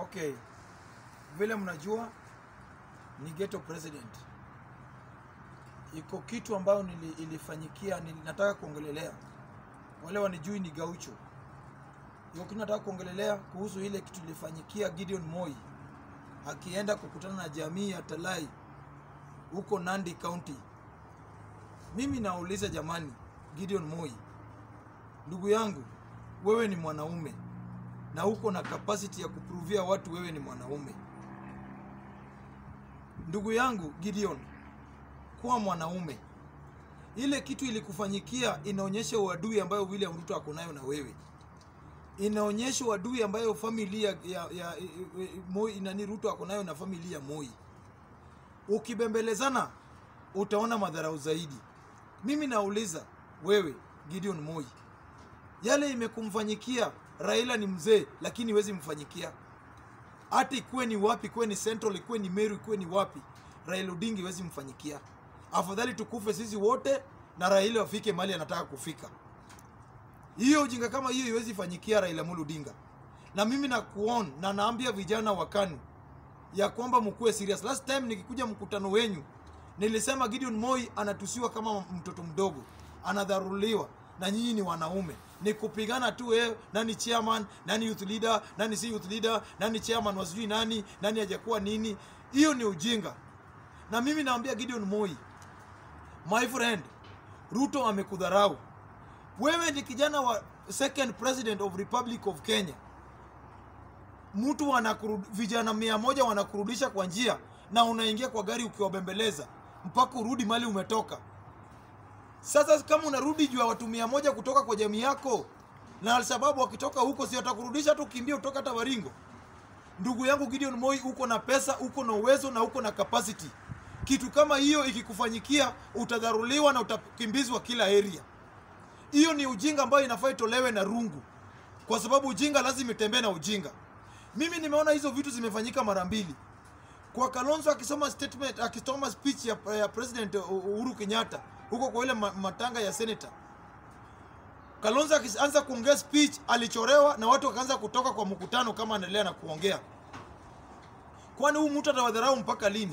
Okay, vile mnajua ni ghetto president. Iko kitu ambayo nili, ilifanyikia nili, nataka kuongelelea wale wanijui ni Gaucho. Iko kitu nataka kuongelelea kuhusu ile kitu ilifanyikia Gideon Moi akienda kukutana na jamii ya Talai huko Nandi County. Mimi nauliza jamani, Gideon Moi, ndugu yangu, wewe ni mwanaume na uko na capacity ya kupruvia watu wewe ni mwanaume. Ndugu yangu Gideon, kuwa mwanaume. Ile kitu ilikufanyikia inaonyesha uadui ambayo William Ruto ako nayo na wewe, inaonyesha uadui ambayo familia ya, ya, ya Moi nani Ruto ako nayo na familia ya Moi. Ukibembelezana utaona madharau zaidi. Mimi nauliza wewe Gideon Moi, yale imekumfanyikia Raila ni mzee, lakini iwezi mfanyikia hata ikuwe ni wapi, ikuwe ni Central, ikuwe ni Meru, ikuwe ni wapi, Raila Odinga iwezi mfanyikia. Afadhali tukufe sisi wote na Raila afike mahali anataka kufika. Hiyo ujinga kama hiyo iwezi fanyikia Raila Amolo Odinga. Na mimi nakuon na naambia vijana wa KANU ya kwamba mkuwe serious. Last time nikikuja mkutano wenyu nilisema Gideon Moi anatusiwa kama mtoto mdogo, anadharuliwa na nyinyi ni wanaume ni kupigana tu eh, nani chairman, nani youth leader, nani si youth leader, nani chairman wasijui nani, nani hajakuwa nini. Hiyo ni ujinga. Na mimi naambia Gideon Moi, my friend, Ruto amekudharau. Wewe ni kijana wa second president of Republic of Kenya. Mtu wanakurud, vijana mia moja wanakurudisha kwa njia na unaingia kwa gari ukiwabembeleza mpaka urudi mali umetoka. Sasa kama unarudi juu ya watu mia moja kutoka kwa jamii yako na Alshababu wakitoka huko, si watakurudisha tu, kimbia utoka hata Baringo. Ndugu yangu Gideon Moi, uko na pesa, uko na uwezo na uko na capacity. Kitu kama hiyo ikikufanyikia, utadharuliwa na utakimbizwa kila area. Hiyo ni ujinga ambayo inafaa itolewe na rungu, kwa sababu ujinga lazima itembee na ujinga. Mimi nimeona hizo vitu zimefanyika mara mbili kwa Kalonzo akisoma statement, akisoma speech ya, ya President Uhuru Kenyatta huko kwa ile matanga ya senator. Kalonzo akianza kuongea speech alichorewa na watu wakaanza kutoka kwa mkutano kama anaendelea na kuongea. Kwani huyu mtu atawadharau mpaka lini?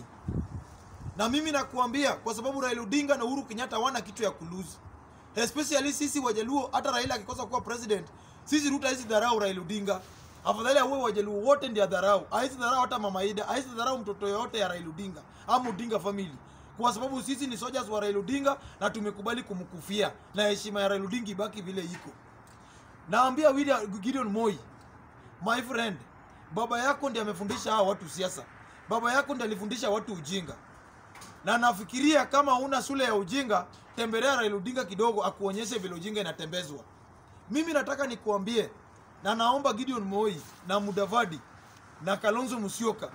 Na mimi nakuambia kwa sababu Raila Odinga na Uhuru Kenyatta hawana kitu ya kuluzi. Especially sisi Wajaluo, hata Raila akikosa kuwa president, sisi Ruto hizi dharau Raila Odinga. Afadhali awe Wajaluo wote ndio dharau. Haisi dharau hata Mama Ida, haisi dharau mtoto yoyote ya Raila Odinga ama Odinga family kwa sababu sisi ni soldiers wa Raila Odinga na tumekubali kumkufia na heshima ya Raila Odinga ibaki vile iko. Naambia William Gideon Moi, my friend, baba yako ndiye amefundisha hao watu siasa. Baba yako ndiye alifundisha watu ujinga, na nafikiria kama una shule ya ujinga, tembelea Raila Odinga kidogo, akuonyeshe vile ujinga inatembezwa. Mimi nataka nikuambie, na naomba Gideon Moi na Mudavadi na Kalonzo Musyoka,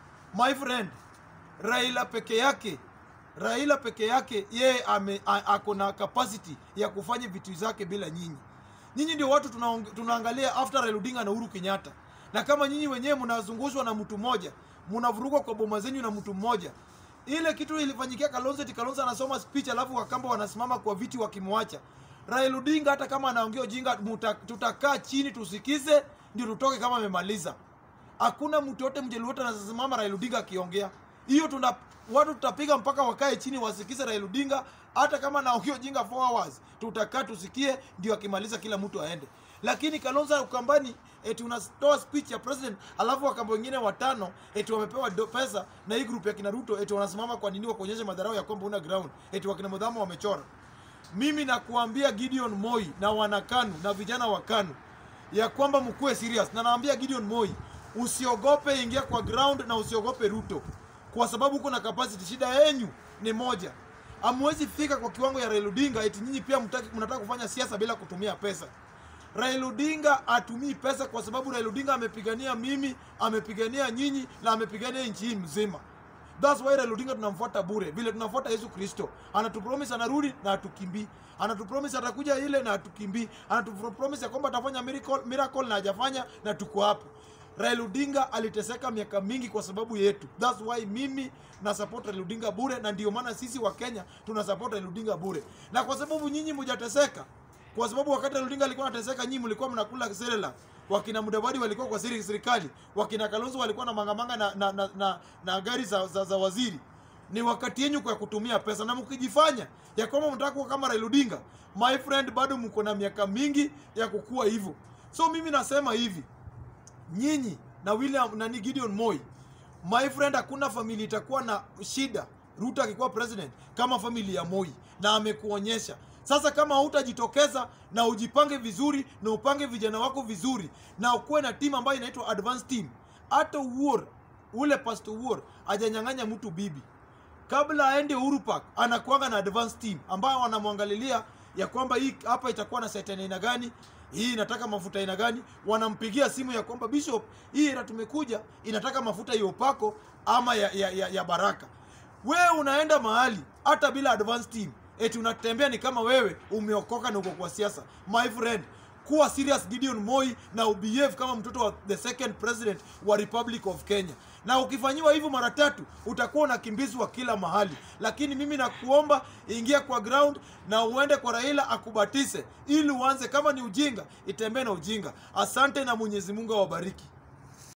my friend, Raila peke yake Raila peke yake yeye ako na capacity ya kufanya vitu zake bila nyinyi. Nyinyi ndio watu tuna, tunaangalia after Raila Odinga na Uhuru Kenyatta, na kama nyinyi wenyewe mnazungushwa na mtu mmoja, mnavurugwa kwa boma zenyu na mtu mmoja. Ile kitu ilifanyikia Kalonzo, eti Kalonzo anasoma speech alafu Wakamba wanasimama kwa viti wakimwacha Raila Odinga. Hata kama anaongea ujinga, tutakaa chini tusikize, ndio tutoke kama amemaliza. Hakuna mtu yote mjeli wote anasimama Raila Odinga akiongea hiyo tuna watu tutapiga mpaka wakae chini wasikize Raila Odinga. Hata kama naongea ujinga 4 hours tutakaa tusikie, ndio akimaliza kila mtu aende. Lakini Kalonzo Ukambani eti unatoa speech ya president, alafu wakamba wengine watano eti wamepewa pesa na hii group ya kina Ruto eti wanasimama kwa nini, wakuonyesha madharau ya kwamba una ground, eti wakina Mudhama wamechora. Mimi nakuambia Gideon Moi na wanakanu na vijana wa KANU ya kwamba mkuwe serious, na naambia Gideon Moi usiogope, ingia kwa ground na usiogope Ruto kwa sababu uko na capacity. Shida yenyu ni moja, hamwezi fika kwa kiwango ya Raila Odinga eti nyinyi pia mnataka kufanya siasa bila kutumia pesa. Raila Odinga atumii pesa kwa sababu Raila Odinga amepigania mimi, amepigania nyinyi na amepigania nchi hii mzima. That's why Raila Odinga tunamfuata bure, vile tunamfuata Yesu Kristo. Anatupromise anarudi na atukimbii, anatupromise atakuja ile na atukimbii, anatupromise ya kwamba atafanya miracle, miracle na hajafanya na tuko hapo. Raila Odinga aliteseka miaka mingi kwa sababu yetu. That's why mimi na support Raila Odinga bure, na ndio maana sisi wa Kenya tuna support Raila Odinga bure, na kwa sababu nyinyi mjateseka, kwa sababu wakati Raila Odinga alikuwa anateseka, nyinyi mlikuwa mnakula serela wakina Mudavadi walikuwa kwa siri serikali, wakina Kalonzo walikuwa na mangamanga na, na, na, na, na gari za, za, za waziri. Ni wakati yenyu kwa kutumia pesa, na mkijifanya ya kwamba mtaka kuwa kama Raila Odinga, my friend, bado mko na miaka mingi ya kukua hivyo. So mimi nasema hivi, nyinyi na William na ni Gideon Moi, my friend, hakuna familia itakuwa na shida Ruto akikuwa president kama familia ya Moi, na amekuonyesha sasa. Kama hutajitokeza na ujipange vizuri na upange vijana wako vizuri na ukuwe na timu ambayo inaitwa advance team, hata Uor ule Pastor Uor ajanyang'anya mtu bibi kabla aende Uhuru Park anakuanga na advance team ambayo wanamwangalilia ya kwamba hii hapa itakuwa na set aina gani, hii inataka mafuta aina gani. Wanampigia simu ya kwamba Bishop, hii era tumekuja inataka mafuta ya upako ama ya, ya, ya, ya baraka. Wewe unaenda mahali hata bila advance team, eti unatembea ni kama wewe umeokoka na uko kwa siasa. My friend, kuwa serious Gideon Moi na ubehave kama mtoto wa the second president wa Republic of Kenya. Na ukifanyiwa hivyo mara tatu utakuwa unakimbizwa kila mahali, lakini mimi nakuomba ingia kwa ground na uende kwa Raila akubatise, ili uanze. Kama ni ujinga, itembee na ujinga. Asante na Mwenyezi Mungu awabariki.